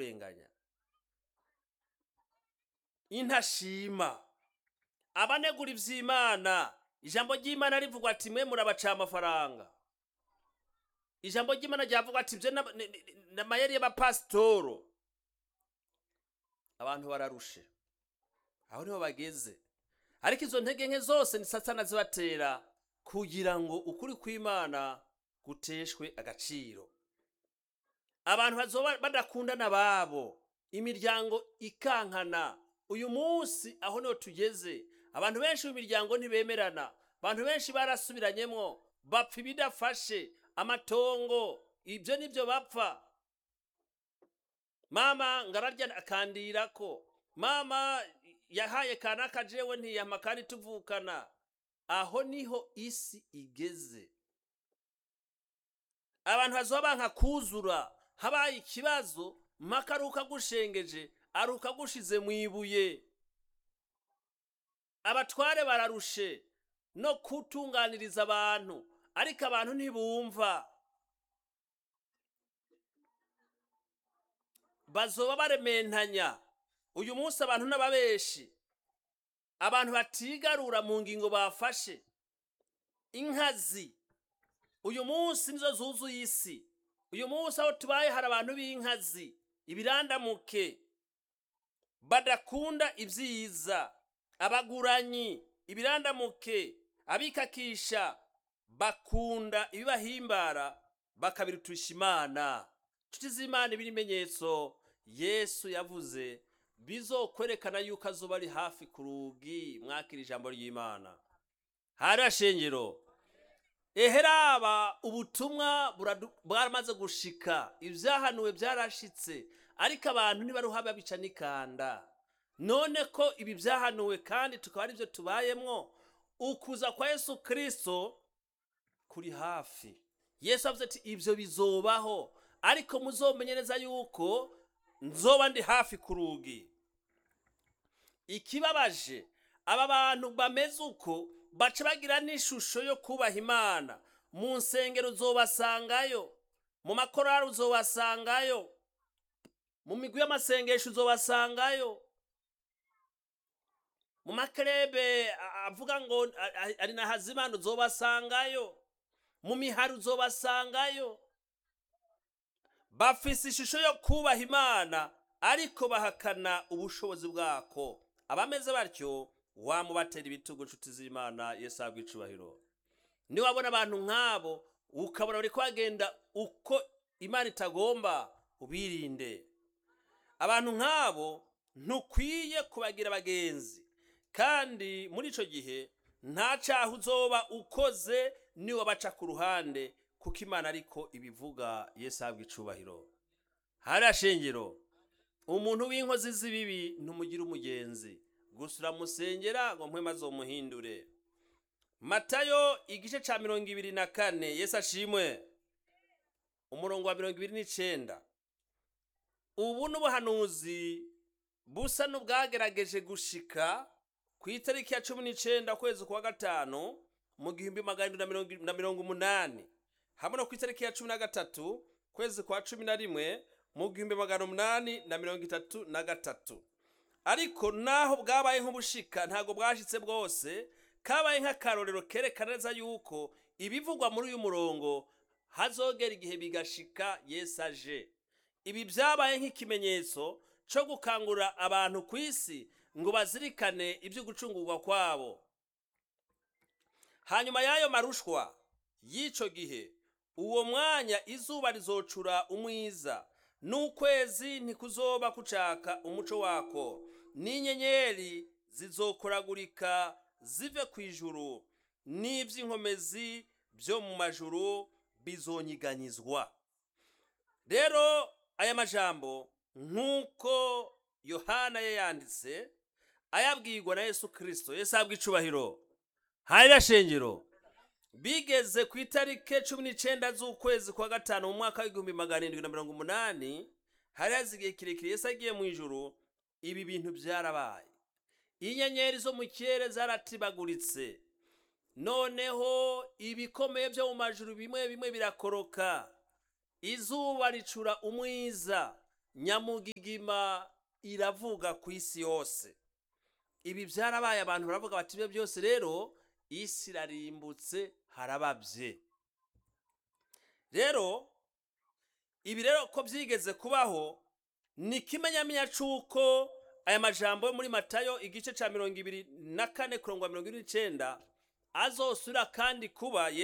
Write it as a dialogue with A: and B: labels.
A: kurenganya intashima abanegura ivy'imana ijambo ry'imana rivugwa ati mwe murabaca amafaranga ijambo ry'imana ryavuga ati ivyo na- ni- ni- ni amayeri y'abapasitoro abantu bararushe aho niho bageze ariko izo ntege nke zose ni satana zibatera kugira ngo ukuri kw'imana guteshwe agaciro abantu bazoba badakundana babo imiryango ikankana uyu munsi aho niho tugeze abantu benshi mu miryango ntibemerana abantu benshi barasubiranyemo bapfa ibidafashe amatongo ibyo nibyo bapfa mama ngararya akandirako mama yahaye kanaka jewe ntiyama kandi tuvukana aho niho isi igeze abantu bazoba banka kuzura habaye ikibazo mpaka ari ukagushengeje ari ukagushize mu ibuye abatware bararushe no kutunganiriza abantu ariko abantu ntibumva bazoba barementanya uyu munsi abantu n'ababeshi abantu batigarura mu ngingo bafashe inkazi uyu munsi nizo zuzuye isi uyu munsi aho tubaye hari abantu b'inkazi ibirandamuke badakunda ibyiza abaguranyi ibirandamuke abikakisha bakunda ibibahimbara bakabirutisha imana nshuti z'imana ibimenyetso yesu yavuze bizokwerekana yuko azuba ari hafi ku rugi mwakira ijambo ry'imana hari shengero eheraba ubutumwa buradu- bwaramaze gushika ibyahanuwe byarashitse ariko abantu ntibaruha babica n'ikanda none ko ibi byahanuwe kandi tukaba ari byo tubayemwo ukuza kwa yesu kirisito kuri hafi yesu avuze ati ibyo bizobaho ariko muzomenye neza yuko nzoba ndi hafi ku rugi ikibabaje aba bantu bameze uko baca bagira n'ishusho yo kubaha imana mu nsengero uzobasangayo mu makorari uzobasangayo mu migwi y'amasengesho uzobasangayo mu makerebe a- avuga ngo a- a- ari na hazimana uzobasangayo mu mihari uzobasangayo bafise ishusho yo kubaha imana ariko bahakana ubushobozi bwako abameze batyo wamubatera ibitugu nshuti z'imana yesu ahabwa icubahiro niwabona abantu nk'abo ukabona bari bagenda uko imana itagomba ubirinde abantu nk'abo ntukwiye kubagira abagenzi kandi muri icyo gihe nta cyaha uzoba ukoze niwe baca ku ruhande kuko imana ariko ibivuga yesu ahabwa icubahiro hariya shengero umuntu w'inkozi z'ibibi ntumugira umugenzi gusa uramusengera ngo mpwema azomuhindure matayo igice cya mirongo ibiri na kane yesu ashimwe umurongo wa mirongo ibiri n'icenda ubu n'ubuhanuzi busa n'ubwagerageje gushika ku itariki ya cumi n'icenda ukwezi kwa gatanu mu gihumbi magana arindwi na mirongo- na mirongo umunani hamwe no ku itariki ya cumi na gatatu kwezi kwa cumi na rimwe mu gihumbi magana umunani na mirongo itatu na gatatu ariko naho bwabaye nk'ubushika ntabwo bwashitse bwose kabaye nk'akarorero kerekana neza yuko ibivugwa muri uyu murongo hazogera igihe bigashika yesu aje ibi byabaye nk'ikimenyetso cyo gukangurira abantu ku isi ngo bazirikane ibyo gucungurwa kwabo hanyuma y'ayo marushwa y'icyo gihe uwo mwanya izuba rizocura umwiza n'ukwezi ntikuzoba kucaka umuco wako n'inyenyeri zizokoragurika zive ku ijuru n'iby'inkomezi byo mu majuru bizonyiganyizwa rero aya majambo nk'uko yohana yayanditse ayabwirwa na yesu kirisito yesu ahabwa icubahiro hariya shengero bigeze ku itariki cumi n'icyenda z'ukwezi kwa gatanu mu mwaka w'igihumbi magana arindwi na mirongo umunani hari hazi igihe kirekire yesu agiye mu ijuru ibi bintu byarabaye inyenyeri zo mu kirere zaratibaguritse noneho ibikomeye byo mu majuru bimwe bimwe birakoroka izuba ricura umwiza nyamugigima iravuga ku isi yose ibi byarabaye abantu baravuga bati ibyo byose rero isi irarimbutse harababye rero ibi rero ko byigeze kubaho ni ikimenyamenya cy'uko aya majambo yo muri matayo igice cya mirongo ibiri na kane kurongwa mirongo ine n'icyenda azosura kandi kuba